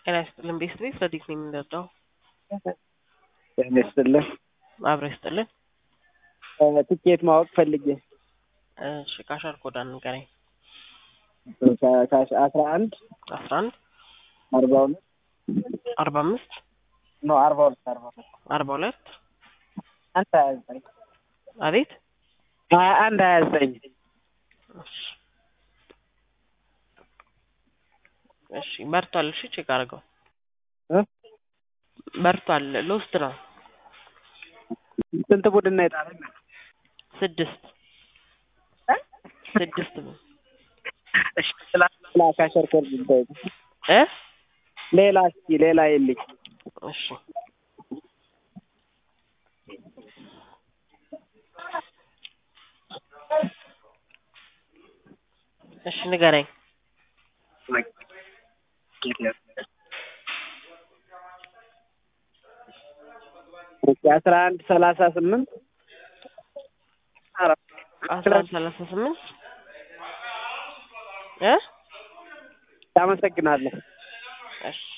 ጤና ይስጥልን ቤስት ቤት ረዲት ነው የምንረዳው። ጤና ይስጥልን። አብረ ይስጥልን። ትኬት ማወቅ ፈልጌ እሺ ካሻር ኮዳ ንገረኝ። አስራ አንድ አስራ አንድ አርባ ሁለት አርባ አምስት ኖ አርባ ሁለት አርባ ሁለት አርባ ሁለት አንድ ሀያ ዘጠኝ አቤት ሀያ አንድ ሀያ ዘጠኝ እሺ እሺ በርቷል። እሺ ቼክ አድርገው እ በርቷል። ሎስት ነው ስንት ቡድን ነው የጣለኝ? ስድስት ስድስት ነው እሺ ስላ ስላ ካሸር ኮድ ብታይ እ ሌላ እስኪ ሌላ የልኝ እሺ እሺ ንገረኝ። አስራ አንድ ሰላሳ ስምንት አስራ አንድ ሰላሳ ስምንት እ አመሰግናለሁ። እሺ